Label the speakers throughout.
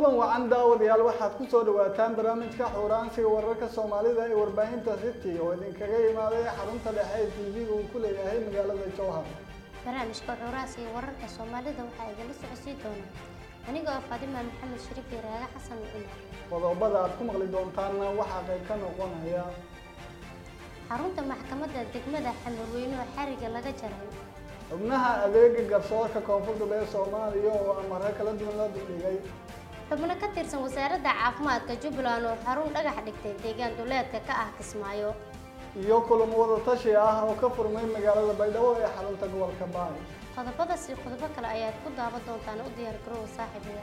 Speaker 1: kulan wacan daawadayaal waxaad ku soo dhawaataan barnaamijka xuuraansiga wararka soomaalida ee warbaahinta city oo idinkaga imaaday xarunta dhexe ee tv-ga uu ku leeyahay magaalada jowhar
Speaker 2: barnaamijka xuuraansiga wararka soomaalida waxaa idinla socodsiin doona aniga oo faadima maxamed shariif iyo raaga xasan cumar
Speaker 1: qodobada aad ku maqli doontaanna waxaa qayb ka noqonaya
Speaker 2: xarunta maxkamadda degmada xamarweyne oo xariga laga jaray
Speaker 1: xubnaha adeega garsoorka koonfur galbeed soomaaliya oo amare kala duwan la duldhigay
Speaker 2: xubno ka tirsan wasaaradda caafimaadka jubbaland oo xarun dhagax dhigtay deegaan duleedka ka ah kismaayo
Speaker 1: iyo kulamo wada tashi ah oo ka furmay magaalada baydhabo ee xarunta gobolka baay
Speaker 2: qodobadaas iyo qodobo kale ayaad ku daawan doontaan u diyaar garoowa saaxiibaya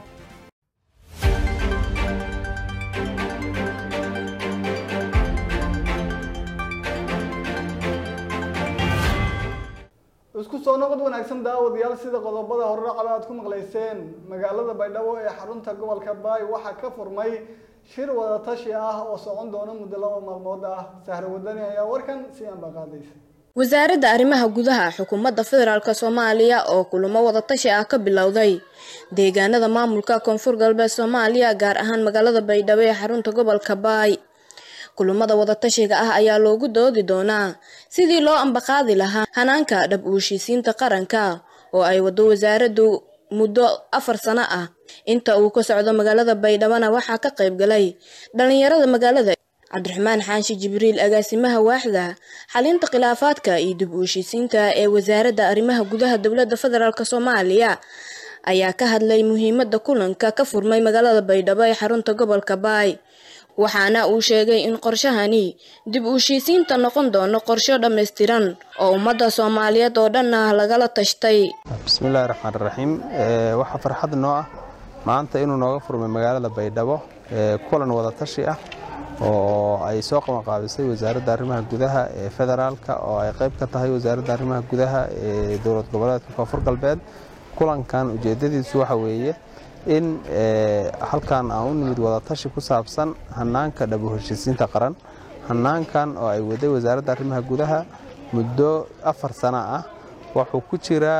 Speaker 1: isku soo noqod wanaagsan daawadayaal sida qodobada horracaba aad ku maqlayseen magaalada baydhabo ee xarunta gobolka baay waxaa ka furmay shir wada tashi ah oo socon doona muddo laba maalmood ah sahre wadani ayaa warkan si anba qaadaysa
Speaker 3: wasaaradda arrimaha gudaha xukuumadda federaalk soomaaliya oo kulamo wadatashi ah ka bilowday deegaanada maamulka koonfur galbeed soomaaliya gaar ahaan magaalada baydhabo ee xarunta gobolka baay kulamada wadatashiga ah ayaa loogu doodi doonaa sidii loo ambaqaadi lahaa hanaanka dhab uushiisiinta qaranka oo ay wado wasaaraddu muddo afar sano ah inta uu ka socdo magaalada baydhabona waxaa ka qayb galay dhalinyarada magaalada cabdiraxmaan xaanshi jibriil agaasimaha waaxda xalinta khilaafaadka iyo dib uushiisiinta ee wasaaradda arrimaha gudaha dowladda federaalk soomaaliya ayaa ka hadlay muhiimada kulanka ka furmay magaalada baydhabo ee xarunta gobolka baay waxaana uu sheegay in qorshahani dib uushiisiinta noqon doono qorsho dhammaystiran oo ummadda soomaaliyeed oo dhan ah lagala tashtay
Speaker 4: bismillahi raxmaan raxiim waxaa farxad noo ah maanta inuu nooga furmay magaalada baydhabo kulan wadatashi ah oo ay soo qabanqaabisay wasaaradda arrimaha gudaha ee federaalka oo ay qayb ka tahay wasaaradda arrimaha gudaha ee dowlad goboleedka koonfur galbeed kulankan ujeedadiisu waxa weeye in halkan aan u nimid wadatashi ku saabsan hanaanka dhabu heshiisiinta qaran hanaankan oo ay waday wasaaradda arrimaha gudaha muddo afar sano ah wuxuu ku jiraa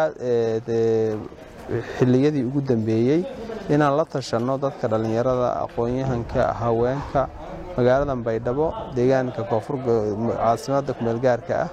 Speaker 4: xilliyadii ugu dambeeyey inaan la tashanno dadka dhallinyarada aqoon-yahanka haweenka magaalada baydhabo deegaanka caasimadda kumeelgaarka ah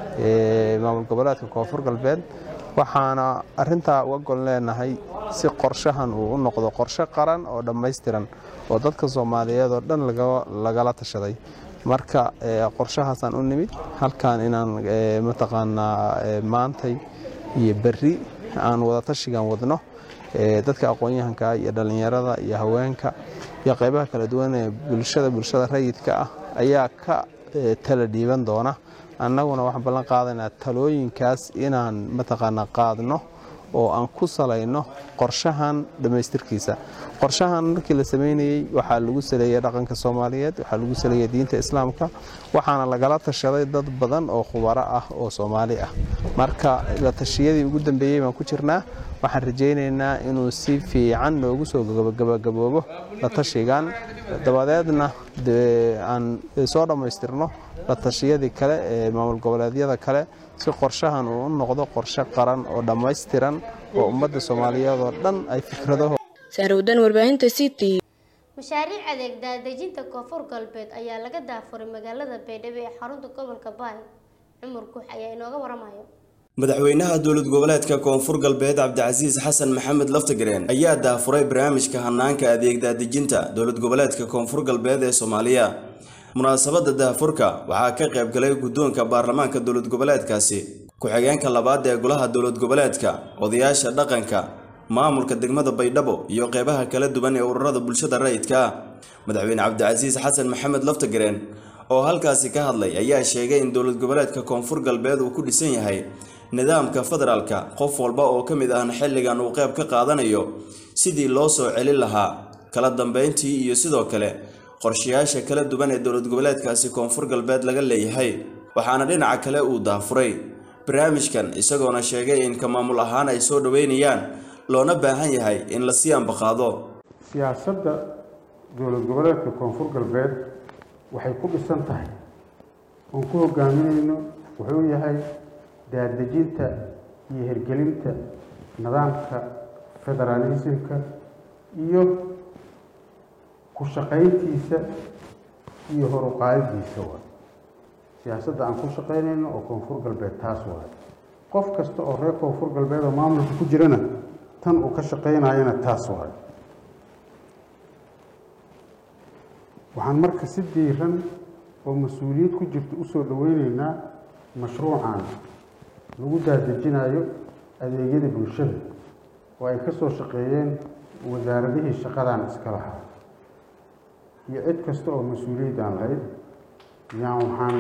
Speaker 4: ee maamul goboleedka koonfur galbeed waxaana arintaa uga gol leenahay si qorshahan uu u noqdo qorshe qaran oo dhammaystiran oo dadka soomaaliyeed oo dhan lagala tashaday marka qorshahaasaan u nimid halkan inaan mataqaanaa maantay iyo berri aan wadatashigan wadno dadka aqoon-yahanka iyo dhallinyarada iyo haweenka iyo qaybaha kala duwan ee bulshada bulshada rayidka ah ayaa ka tala dhiiban doona annaguna waxaan ballan qaadaynaa talooyinkaas inaan mataqaanaa qaadno oo aan ku salayno qorshahan dhammaystirkiisa qorshahan markii la sameynayey waxaa lagu saleeyey dhaqanka soomaaliyeed waxaa lagu saleeyey diinta islaamka waxaana lagala tashaday dad badan oo khubaro ah oo soomaali ah marka la tashiyadii ugu dambeeyey baan ku jirnaa waxaan rajaynaynaa inuu si fiican noogu soo gabagaboobo la tashigan dabadeedna aan soo dhammaystirno la tashiyadii kale ee maamul goboleedyada kale si qorshahan uu u noqdo qorshe qaran oo dhammaystiran oo ummadda soomaaliyeed oo dhan ay fikradaho
Speaker 3: saarowdan warbaahinta city
Speaker 2: mashaariic adeeg daadejinta koonfur galbeed ayaa laga daafuray magaalada baydhabo ee xarunta gobolka baay cumar guux ayaa inooga waramayo
Speaker 5: madaxweynaha dowlad goboleedka koonfur galbeed cabdicasiis xasan maxamed laftagareen ayaa daafuray barnaamijka hanaanka adeeg daadejinta dowlad goboleedka koonfur galbeed ee soomaaliya munaasabadda daafurka waxaa ka qayb galay guddoonka baarlamaanka dowlad goboleedkaasi ku-xigeenka labaad ee golaha dowlad goboleedka odayaasha dhaqanka maamulka degmada baydhabo iyo qeybaha kala duwan ee ururada bulshada rayidka ah madaxweyne cabdicasiis xasan maxamed laftagareen oo halkaasi ka hadlay ayaa sheegay in dowlad goboleedka koonfur galbeed uu ku dhisan yahay nidaamka federaalka qof walba oo ka mid ahna xilligan uu qayb ka qaadanayo sidii loo soo celin lahaa kala dambeyntii iyo sidoo kale qorshayaasha kala duwan ee dowlad goboleedkaasi koonfur galbeed laga leeyahay waxaana dhinaca kale uu daafuray barnaamijkan isagoona sheegay in ka maamul ahaan ay soo dhoweynayaan loona baahan yahay in lasii ambaqaado
Speaker 6: siyaasadda dowlad goboleedka koonfur galbeed waxay ku dhisan tahay oon ku hogaaminayno wuxuu yahay daadejinta iyo hirgelinta nidaamka federaalismka iyo ku shaqayntiisa iyo horuqaadidiisa waay siyaasadda aan ku shaqaynayno oo koonfur galbeed taas waay qof kasta oo reer koonfur galbeed oo maamulka ku jirana tan uu ka shaqaynayana taas waay waxaan marka si diiran oo mas-uuliyad ku jirta usoo dhaweyneynaa mashruucan lagu daadejinayo adeegyada bulshada oo ay ka soo shaqeeyeen wasaaradihii shaqadan iska lahaa iyo cid kasta oo mas-uuliyad aan lahayd yaan waxaan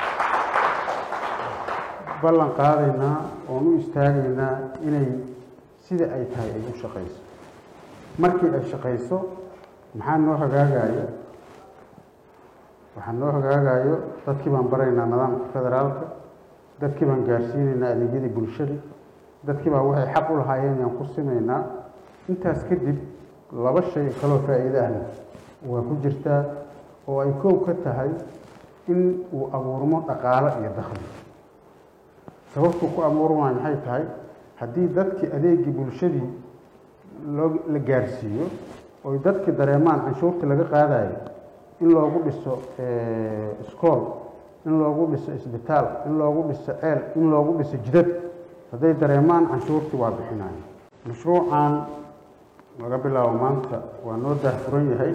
Speaker 6: ballan qaadaynaa oon u istaagaynaa inay sida ay tahay ay u shaqayso markii ay shaqayso maxaa noo hagaagaya waxaa noo hagaagayo dadkii baan baraynaa nidaamka federaalka dadkii baan gaarsiinaynaa adeegyadii bulshada dadkii baa waxay xaq u lahaayeen yaan ku simaynaa intaas kadib laba shay kaloo faa'iido ahna waa ku jirtaa oo ay koow ka tahay in uu abuurmo dhaqaalo iyo dakhli sababtuu ku abuurmaya maxay tahay haddii dadkii adeegii bulshadii loo la gaarsiiyo oy dadkii dareemaan canshuurtii laga qaadayo in loogu dhiso iskool in loogu dhiso isbitaal in loogu dhiso ceel in loogu dhiso jidad hadday dareemaan canshuurtii waa bixinayo mashruucan laga bilaabo maanta waa noo daahfuran yahay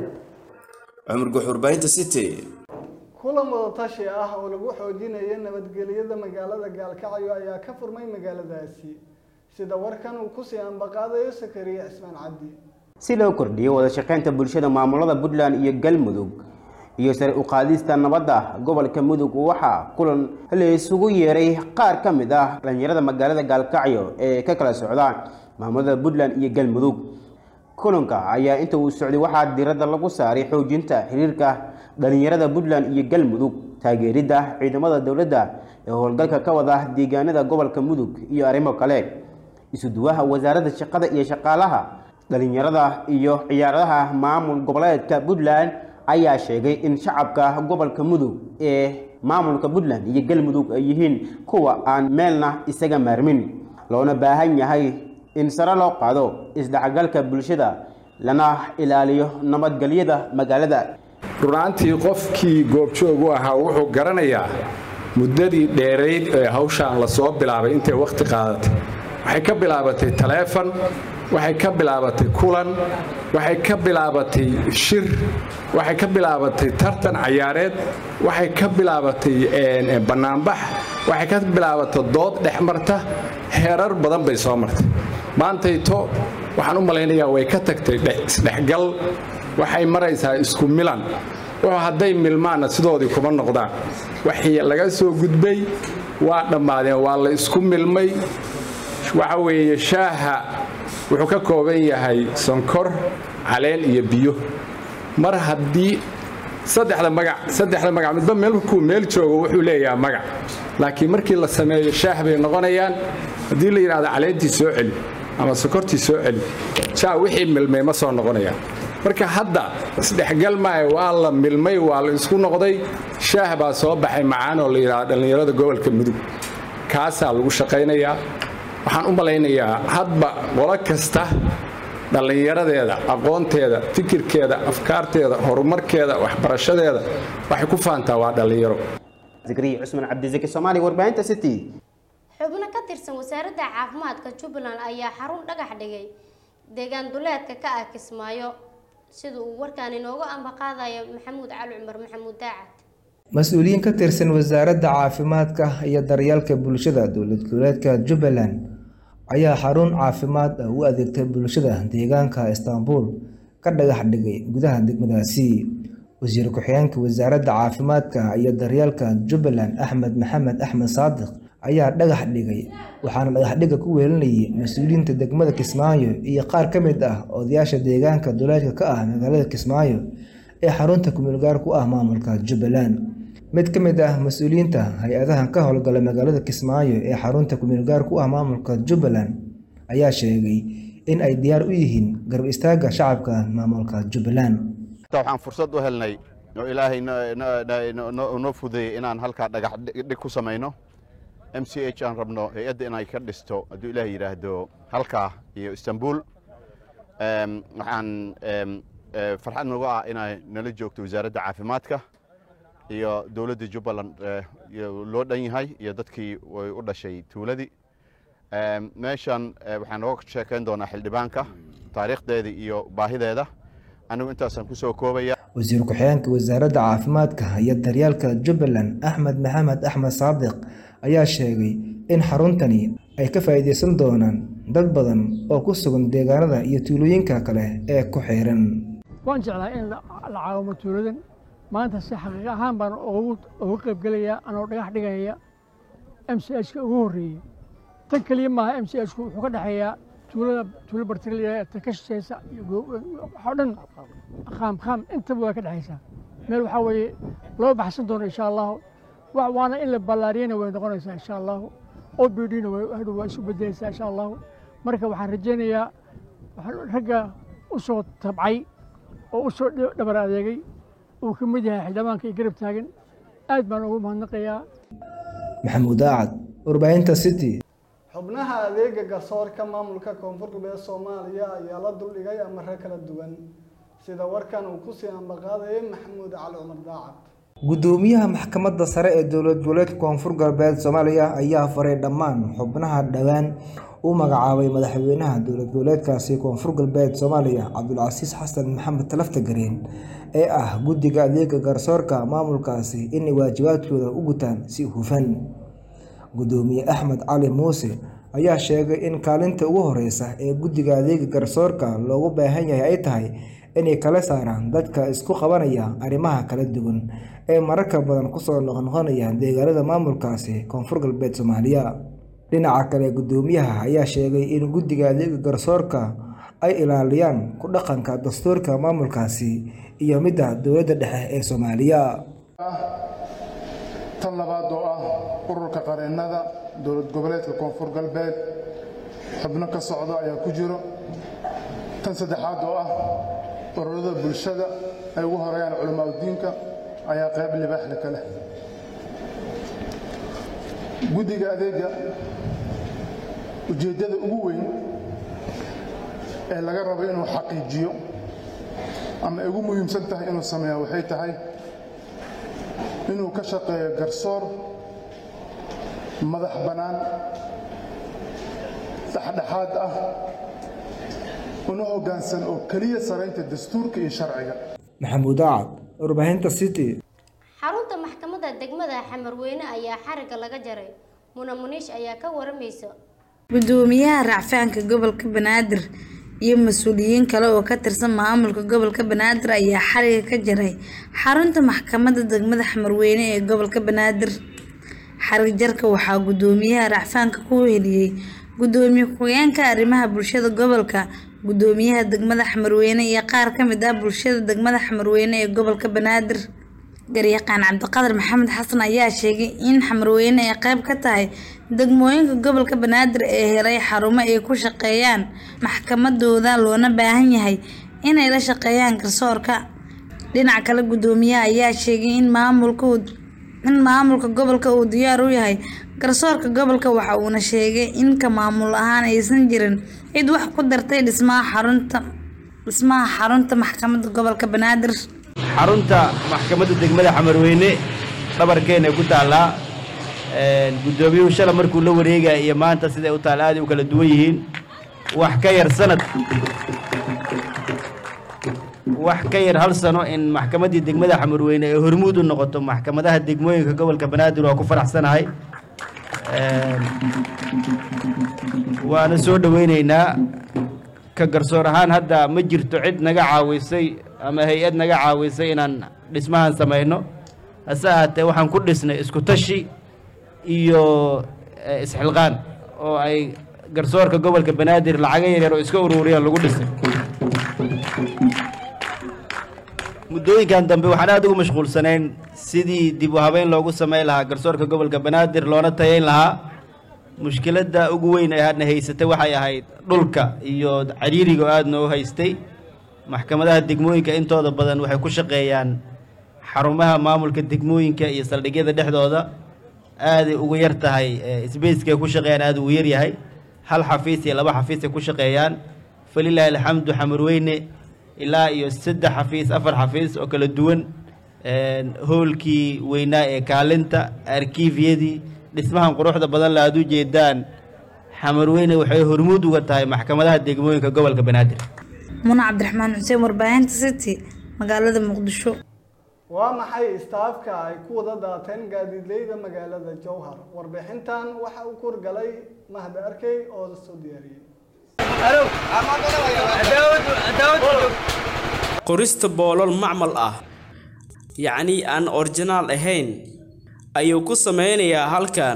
Speaker 5: cumar guxurbaynta city
Speaker 1: kulan wadatashi ah oo lagu xoojinayo nabadgelyada magaalada gaalkacyo ayaa ka furmay magaaladaasi sida warkan uu kusii ambaqaadayo sakariya cismaan cabdi
Speaker 7: si loo kordhiyo wada shaqaynta bulshada maamulada puntland iyo galmudug iyo sare u qaadista nabadda gobolka mudug waxaa kulan la isugu yeeray qaar ka mid ah dhalinyarada magaalada gaalkacyo ee ka kala socda maamulada puntland iyo galmudug kulanka ayaa inta uu socday waxaa diradda lagu saaray xoojinta xiriirka dhalinyarada puntland iyo galmudug taageeridda ciidamada dowladda ee howlgalka ka wada deegaanada gobolka mudug iyo arrimo kale isuduwaha wasaaradda shaqada iyo shaqaalaha dhalinyarada iyo ciyaaradaha maamul goboleedka puntland ayaa sheegay in shacabka gobolka mudug ee maamulka puntland iyo galmudug ay yihiin kuwa aan meelna isaga maarmin loona baahan yahay in sare loo qaado isdhexgalka bulshada lana ilaaliyo nabadgelyada magaalada
Speaker 8: runaantii qofkii goobjoog u ahaa wuxuu garanayaa muddadii dheerayd ee hawshaan lasoo bilaabay intay wakhti qaadatay waxay ka bilaabatay taleefon waxay ka bilaabatay kulan waxay ka bilaabatay shir waxay ka bilaabatay tartan cayaareed waxay ka bilaabatay bannaanbax waxay ka bilaabatay dood dhex marta heerar badan bay soo martay maantayto waxaan u malaynayaa way ka tagtay isdhexgal waxay maraysaa isku milan wuxuu hadday milmaanna sidoodii kuma noqdaan waxii laga soo gudbay waa dhammaadeen waa la isku milmay waxa weeye shaaha wuxuu ka kooban yahay sonkor caleen iyo biyo mar haddii saddexda magac saddexda magac midba meelkuu meel joogo wuxuu leeyahay magac laakiin markii la sameeyo shaah bay noqonayaan haddii la yidhahdo caleentii soo celi ama sokortii soo celi jaa wixii milmay ma soo noqonayaan marka hadda isdhexgal maayo waa la milmay waa la isku noqday shaah baa soo baxay macaan oo la yidhahdo dhallinyarada gobolka mudug kaasaa lagu shaqaynayaa waxaan u malaynayaa hadba qolo kasta dhallinyaradeeda aqoonteeda fikirkeeda afkaarteeda horumarkeeda waxbarashadeeda waxay ku faantaa waa dhallinyaro
Speaker 7: zakariya cusman cabdisaki soomaali warbaahinta city
Speaker 2: xubno ka tirsan wasaaradda caafimaadka jubbaland ayaa xarun dhagax dhigay deegaan duleedka ka ah kismaayo sida uu warkaan inoogu ambaqaadayo maxamuud cali cumar maxamuud daacad
Speaker 9: mas-uuliyiin ka tirsan wasaaradda caafimaadka iyo daryeelka bulshada dowlad goboleedka jubbaland ayaa xarun caafimaad ah u adeegtay bulshada deegaanka istaanbul ka dhagax dhigay gudaha degmadaasi wasiir ku-xigeenka wasaaradda caafimaadka iyo daryeelka jubbaland axmed maxamed axmed saadiq ayaa dhagax dhigay waxaana dhagaxdhiga ku weelinayay mas-uuliyiinta degmada kismaayo iyo qaar ka mid ah odayaasha deegaanka duleedka ka ah magaalada kismaayo ee xarunta kumulgaar ku ah maamulka jubbaland mid ka mid ah mas-uuliyiinta hay-adahan ka howlgala magaalada kismaayo ee xarunta kumulgaar ku ah maamulka jubbaland ayaa sheegay in ay diyaar u yihiin garab istaagga shacabka maamulka jubbaland
Speaker 10: waxaan fursad u helnay oo ilaahay noo fudeeyey inaan halkaa dhagax dhig ku samayno m c h aan rabno hay-adda inay ka dhisto hadduu ilaah yidhaahdo halkaa iyo istanbul waxaan farxad nagu ah inay nala joogto wasaaradda caafimaadka iyo dowladda jubbaland loo dhan yahay iyo dadkii way u dhashay tuuladii meeshan waxaan nooga sheekayn doonaa xildhibaanka taariikhdeeda iyo baahideeda anigu intaasaan kusoo koobaya
Speaker 9: wasiir ku-xigeenka wasaaradda caafimaadka iyo daryeelka jubbaland axmed maxamed axmed saadiq ayaa sheegay in xaruntani ay ka faa'iidaysan doonaan dad badan oo ku sugan deegaanada iyo tuulooyinka kale ee ku xiran
Speaker 11: waan jeclaa in la caawimo tuuladan maanta si xaqiiq ahaan baan uga qaybgelayaa anoo dhagax dhigaya m c h ka ugu horreeyey tan keliya maaha m c h ku wuxuu ka dhexeeyaa tuulada tuulo bartiliya ta ka shishaysa waxoo dhan qaam qaam intaba waa ka dhexaysaa meel waxaa weeye loo baxsan doono insha allahu waana in la ballaariyana way noqonaysaa insha allahu o b d na hadhow waa isu bedelaysaa insha allahu marka waxaan rajaynayaa ragga u soo tabcay oo u soo dhabar adeegay uu ka mid yahay xildhibaanka iyo garab taagan aad baan ugu mahadnaqayaa
Speaker 9: maxamuud aacad warbaahinta city
Speaker 1: xubnaha adeega garsoorka maamulka koonfur galbeed soomaaliya ayaa la duldhigay amare kala duwan sida warkan uu kusii ambaqaadayay maxamuud cali cumar daacad
Speaker 9: gudoomiyaha maxkamadda sare ee dowlad goboleedka koonfur galbeed soomaaliya ayaa faray dhammaan xubnaha dhowaan u magacaabay madaxweynaha dowlad goboleedkaasi koonfur galbeed soomaaliya cabdulcasiis xasan maxamed talafta gareen ee ah guddiga adeega garsoorka maamulkaasi inay waajibaadkooda u gutaan si hufan gudoomiye axmed cali muuse ayaa sheegay in kaalinta ugu horeysa ee guddiga adeega garsoorka loogu baahan yahay ay tahay inay kala saaraan dadka isku qabanaya arrimaha kala duwan ee mararka badan kusoo noqnoqonaya deegaanada maamulkaasi koonfur galbeed soomaaliya dhinaca kale gudoomiyaha ayaa sheegay in guddiga adeega garsoorka ay ilaaliyaan ku dhaqanka dastuurka maamulkaasi iyo midda dowladda dhexe ee soomaaliya
Speaker 12: tan labaad oo ah ururka qareennada dowlad goboleedka koonfur galbeed xubno ka socdo ayaa ku jiro tan saddexaad oo ah ururada bulshada ay ugu horeeyaan culamaauddiinka ayaa qayb libaaxle ka leh guddiga adeega ujeeddada ugu weyn ee laga rabo inuu xaqiijiyo ama ay ugu muhiimsan tahay inuu sameeya waxay tahay inuu ka shaqeeyo garsoor madax bannaan dhexdhexaad ah una hoggaansan oo keliya saraynta dastuurka iyo sharciga
Speaker 9: maxamuud acad warbaahinta city
Speaker 2: xarunta maxkamadda degmada xamarweyne ayaa xariga laga jaray muna muniish ayaa ka waramaysa
Speaker 13: gudoomiyaha racfaanka gobolka banaadir iyo mas-uuliyiin kale oo ka tirsan maamulka gobolka banaadir ayaa xariga ka jaray xarunta maxkamadda degmada xamarweyne ee gobolka banaadir xarig jarka waxaa gudoomiyaha racfaanka ku heliyey gudoomiye ku-xigeenka arrimaha bulshada gobolka gudoomiyaha degmada xamarweyne iyo qaar ka mid ah bulshada degmada xamarweyne ee gobolka banaadir garyaqaan cabdiqadar maxamed xasan ayaa sheegay in xamarweyne ay qayb ka tahay degmooyinka gobolka banaadir ee helay xarumo ay ku shaqeeyaan maxkamadooda loona baahan yahay inay la shaqeeyaan garsoorka dhinaca kale gudoomiyaha ayaa sheegay in maamulka in maamulka gobolka uu diyaar u yahay garsoorka gobolka waxa uuna sheegay in ka maamul ahaan aysan jirin cid wax ku dartay dhismaha xarunta dhismaha xarunta maxkamadda gobolka banaadir
Speaker 14: xarunta maxkamadda degmada xamarweyne dhabarkeena ku taallaa guddoomiyuhu shala markuu la wareegaya iyo maanta siday u taalla aaday u kala duwan yihiin wax ka yar sanad wax ka yar hal sano in maxkamaddii degmada xamarweyne ee hormuud u noqoto maxkamadaha degmooyinka gobolka banaadir waa ku faraxsanahay waana soo dhoweyneynaa ka garsoor ahaan hadda ma jirto cid naga caawisay ama hay-ad naga caawisay inaan dhismahan samayno hase ahaatee waxaan ku dhisnay isku tashi iyo isxilqaan oo ay garsoorka gobolka banaadir lacaga yaryar oo iska ururiyaan lagu dhisay muddooyinkan dambe waxaan aada ugu mashquulsanayn sidii dib u habeyn loogu samayn lahaa garsoorka gobolka banaadir loona tayayn lahaa mushkiladda ugu weyn ee hadna haysatay waxay ahayd dhulka iyo cariiriga oo aada noo haystay maxkamadaha degmooyinka intooda badan waxay ku shaqeeyaan xarumaha maamulka degmooyinka iyo saldhigyada dhexdooda aaday ugu yar tahay sbacekay ku shaqeeyaan aada ugu yar yahay hal xafiis iyo laba xafiisay ku shaqeeyaan falilaahi alxamdu xamarweyne ilaa iyo saddex xafiis afar xafiis oo kala duwan hoolkii weynaa ee kaalinta arkiifyadii dhismahan quruxda badan la aad u jeedaan xamarweyne waxay hormuud uga tahay maxkamadaha degmooyinka gobolka banaadir
Speaker 13: muna cabdiraxmaan xuseen warbaahinta city magaalada muqdisho
Speaker 1: waa maxay istaafka ay ku wada daateen gaadiidleyda magaalada jowhar warbixintan waxa uu kurgalay mahad arkey oo soo diyaariyey
Speaker 15: qorista boolol macmal ah yacnii aan orjinaal ahayn ayuu ku sameynayaa halkan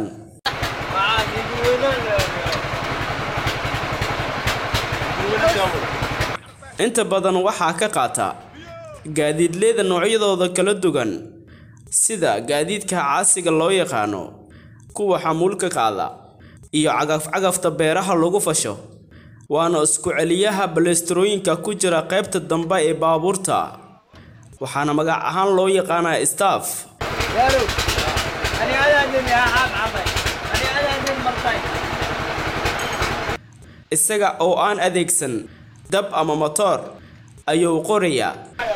Speaker 15: inta badan waxaa ka qaata gaadiidleyda noocyadooda kala duwan sida gaadiidka caasiga loo yaqaano kuwa xamuulka qaada iyo cagaf-cagafta beeraha lagu fasho waana isku celiyaha balesterooyinka ku jira qaybta dambe ee baabuurta waxaana magac ahaan loo yaqaanaa staff isaga oo aan adeegsan dab ama motoor ayuu qorayaa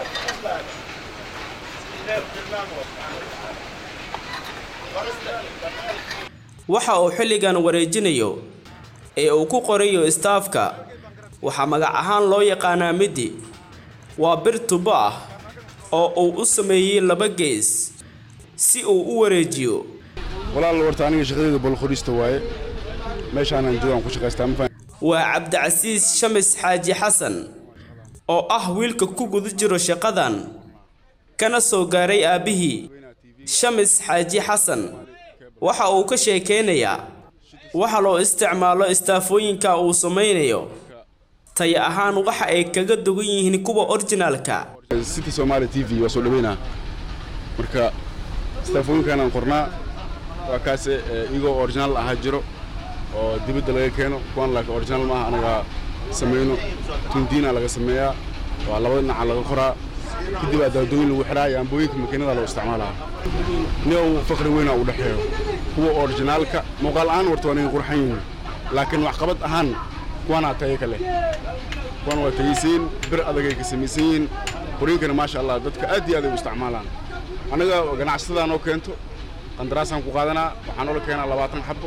Speaker 15: waxa uu xilligan wareejinayo ee uu ku qorayo istaafka waxaa magac ahaan loo yaqaanaa midi waa bir tubo ah oo uu u sameeyey laba gees si uu u wareejiyo
Speaker 16: walaal warta aniga shaqadeyda bolqorista waaye meeshaanaan joogaan ku shaqaystaa ma
Speaker 15: waa cabdicasiis shamis xaaji xasan oo ah wiilka ku guda jiro shaqadan kana soo gaaray aabbihii shamis xaaji xasan waxa uu ka sheekeynayaa waxa loo isticmaalo istaafooyinka uu samaynayo tay ahaan waxa ay kaga dugan yihiin kuwa orjinaalka
Speaker 16: city somaali t v waa soo dhaweynaa marka istaafooyinkanaan qornaa waa kaase iyagoo originaal ahaa jiro oo dibadda laga keeno kuwan laakiin originaal maaha anaga samayno tundiina laga sameeyaa waa labada dhinaca laga qoraa kadib aa daadooyin lagu xidhaa iyo ambooyinka makiinada loo isticmaalaa nin uu faqri weynaa u dhexeeyo kuwa originaalka muuqaal ahaan warta waa naga qurxan yihiin laakiin waxqabad ahaan kuwanaa tayo ka leh kuwan waa tayisiin bir adagay ka samaysan yihiin qoriinkana maasha allah dadka aad iyo aad ay u isticmaalaan annaga ganacsatada noo keento qandaraasaan ku qaadanaa waxaa noola keenaa labaatan xabo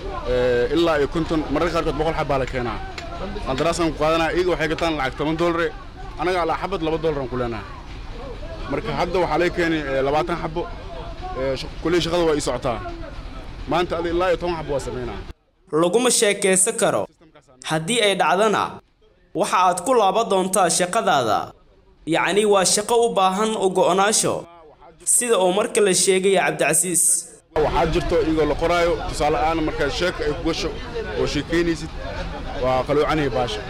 Speaker 16: ilaa iyo konton mararka qaarkood boqol xab baa la keenaa qandaraasaan ku qaadanaa iyaga waxay gataan lacag toban doolare annaga alaa xabad laba doolaraan ku leenaha marka hadda waxaa laga keenay labaatan xabo kulley shaqada waa ii socotaa maanta adi ilaa iyo toban xabo waa samaynaa
Speaker 15: laguma sheekaysan karo haddii ay dhacdana waxa aad ku laaban doontaa shaqadaada yacni waa shaqo u baahan u go'onaasho sida uu marka la sheegaya cabdicasiis
Speaker 16: waxaa jirto iyagoo la qoraayo tusaale ahaan markaad sheeka ay ku gasho oo sheekaynaysid waa qaloocanaya baasha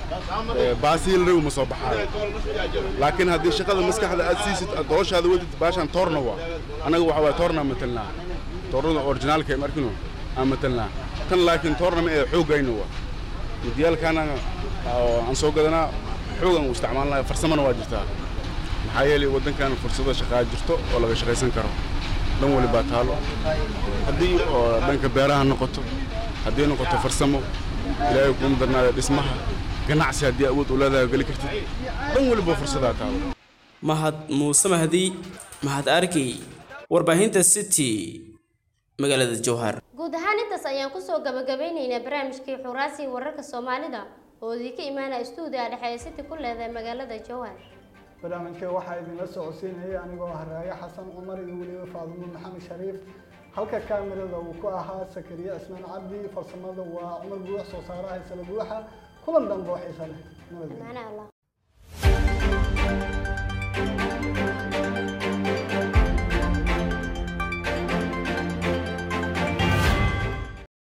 Speaker 16: baasihii la rabi ma soo baxaayo laakiin haddii shaqada maskaxda aad siisid aad dooshaada wadid baashaan toorna waa annaga waxa waye toornaa matalnaa toornada originaalka ee markino aan matalnaa tan laakiin toorna ma ee xooggayna waa midiyaalkaana aan soo gadanaa xoogan u isticmaalnaa farsamana waa jirtaa maxaa yeelay waddankan fursado shaqaa jirto oo laga shaqaysan karo dhan wali baa taalo haddii oo dhanka beeraha noqoto haddii noqoto farsamo ilaahay kuuma darnaada dhismaha ganacsi haddii awood u leedahay geli kartid dhan waliba fursadaa taalo
Speaker 15: mahad muuse mahdi mahad arkey warbaahinta city magaalada jowhar
Speaker 2: guud ahaan intaas ayaan kusoo gabagabeyneynaa barnaamijkii xuraasi wararka soomaalida oo idinka imaanaya stuudiga dhexe ee city ku leedahay magaalada jowhar
Speaker 1: barnaamijka waxaa idinla socodsiinayay anigoo haraayo xasan cumar iyo weliba faadumo maxamed shariif halka kaamirada uu ku ahaa sakariye cismaan cabdi farsamada waa cumar buux soo saaraha isla buuxa kulan dambe oo xiisa leh nabadgelyo
Speaker 2: macnaha allah